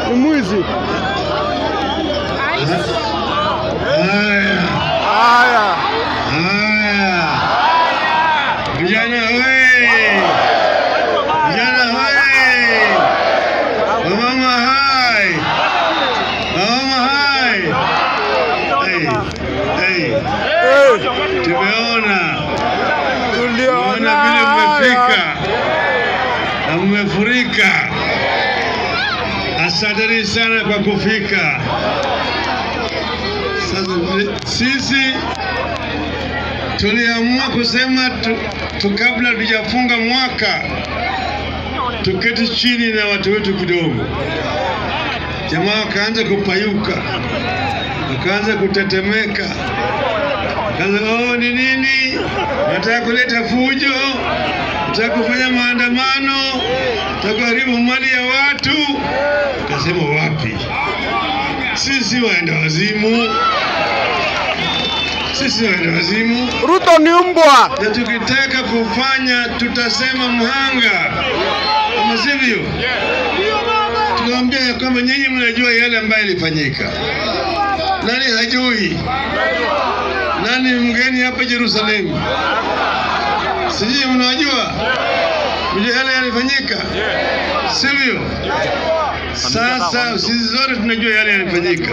Ni mwizi. Haya, Haya. haya, vijana we, vijana we, wamama hai, wamama hai. Hey, hey, Eh, tumeona tuliona tumeona vile mmefika haya. na mmefurika. Asanteni sana kwa kufika. Sasa sisi tuliamua kusema tu, tu kabla tujafunga mwaka tuketi chini na watu wetu kidogo. Jamaa wakaanza kupayuka, wakaanza kutetemeka, kaza oh, ni nini? Nataka kuleta fujo, nataka kufanya maandamano, nataka kuharibu mali ya watu. Kasema wapi? Sisi waenda wazimu, sisi waenda wazimu Ruto ni mbwa. na tukitaka kufanya tutasema mhanga, kama sivyo tunaambia ya kwamba nyinyi mnajua yale ambayo ilifanyika. Nani hajui? Nani mgeni hapa Yerusalemu? Sijui mnajua, mjua yale yalifanyika, sivyo? Sasa sisi zote tunajua yale yalifanyika.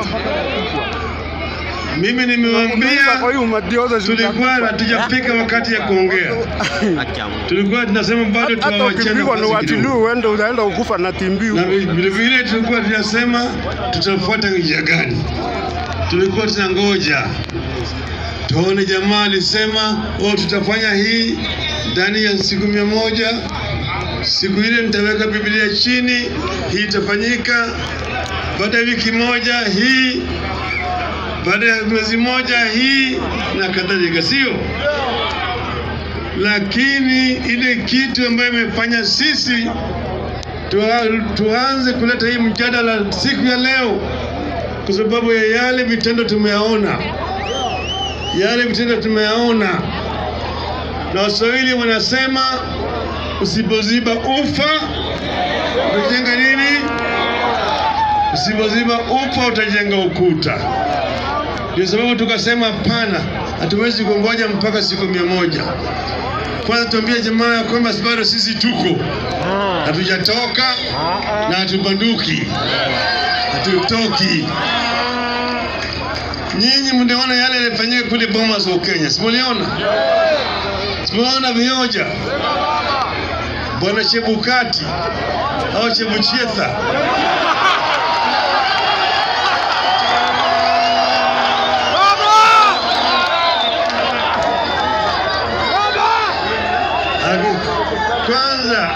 Mimi nimewaambia Kwa hiyo umadioza tulikuwa hatujafika wakati ya kuongea, tulikuwa tunasema bado hata tunawachana ukipigwa na nafasi watiluu kidogo, uende utaenda ukufa na timbiu. na vile vile tulikuwa tunasema tutafuata njia gani. Tulikuwa tunangoja tuone, jamaa alisema oh, tutafanya hii ndani ya siku mia moja. Siku ile nitaweka Biblia chini, hii itafanyika. Baada ya wiki moja hii, baada ya mwezi moja hii na kadhalika, sio? Lakini ile kitu ambayo imefanya sisi tua- tuanze kuleta hii mjadala siku ya leo, kwa sababu ya yale vitendo tumeyaona, yale vitendo tumeyaona, na Waswahili wanasema usipoziba ufa utajenga nini? Usipoziba ufa utajenga ukuta. Ndio sababu tukasema hapana, hatuwezi kungoja mpaka siku mia moja. Kwanza tuambie jamaa ya kwamba bado sisi tuko hatujatoka na hatubanduki, hatutoki. Nyinyi mliona yale yalifanyika kule Bomas wa Kenya, simuliona? Simuliona vioja bwana Chebukati au Chebuchetha Ali- kwanza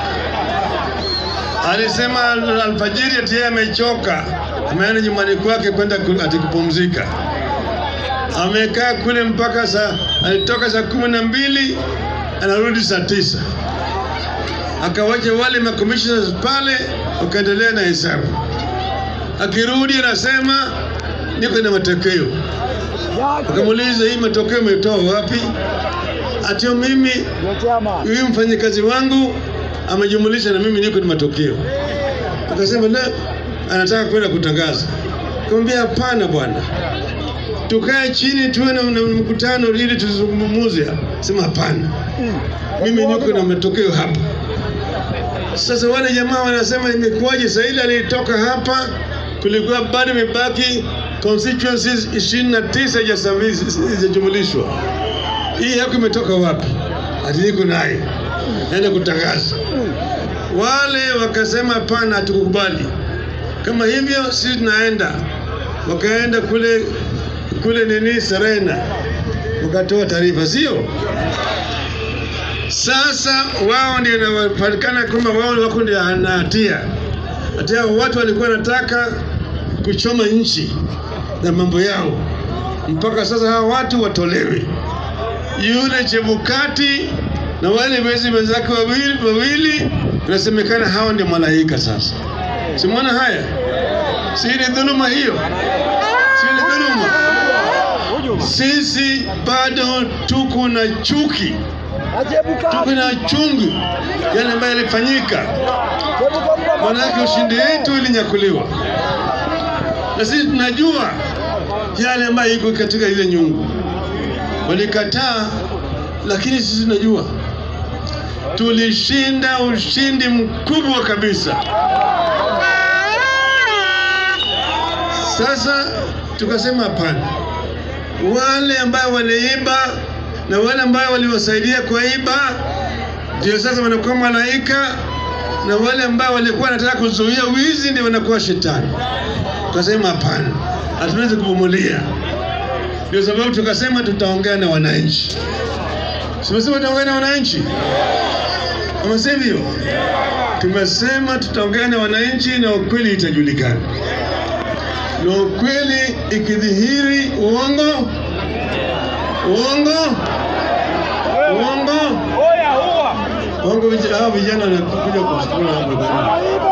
alisema al- alfajiri ati yeye amechoka, ameenda nyumbani kwake kwenda ku- ati kupumzika. Amekaa kule mpaka saa, alitoka saa kumi na mbili anarudi saa tisa akawacha wale makomishona pale wakaendelea na hesabu. Akirudi anasema niko na matokeo. Akamuuliza, hii matokeo umetoa wapi? Atio mimi huyu mfanyakazi wangu amejumulisha na mimi niko na matokeo. Akasema la, anataka kwenda kutangaza. Akamwambia hapana bwana, tukae chini tuwe na na mkutano ili tuzungumuze. Sema hapana, mimi niko na matokeo hapa. Sasa wale jamaa wanasema imekuwaje? Saa ile alitoka hapa, kulikuwa bado imebaki constituencies ishirini na tisa hazijajumulishwa. Hii yako imetoka wapi? Ati niko naye naenda kutangaza. Wale wakasema hapana, hatukukubali. Kama hivyo sisi tunaenda. Wakaenda kule kule nini Serena, wakatoa taarifa, sio? Sasa wao ndio inapatikana kwamba wao wako ndio na hatia. Hatia watu walikuwa wanataka kuchoma nchi na mambo yao, mpaka sasa hawa watu watolewe. Yule Chebukati na wale wezi wenzake wawili wawili, inasemekana hawa ndio malaika. Sasa simwona haya, si ni dhuluma hiyo? Si ni dhuluma? Sisi bado tuko na chuki tuko na chungu yale ambayo yalifanyika, manake ushindi wetu ilinyakuliwa. na sisi tunajua yale ambayo iko katika ile nyungu. Walikataa, lakini sisi tunajua tulishinda ushindi mkubwa kabisa. Sasa tukasema hapana, wale ambao waliiba na wale ambao waliwasaidia kuiba ndio sasa wanakuwa malaika, na wale ambao walikuwa wanataka kuzuia wizi ndio wanakuwa shetani. Tukasema hapana, hatuwezi kuvumilia. Ndio sababu tukasema tutaongea na wananchi. Tumesema tutaongea na wananchi, ama sivyo? Tumesema tutaongea na wananchi na ukweli itajulikana, na ukweli ikidhihiri, uongo uongo uongo uongo, vij- hao vijana wanakuja kushukuru hapo bana.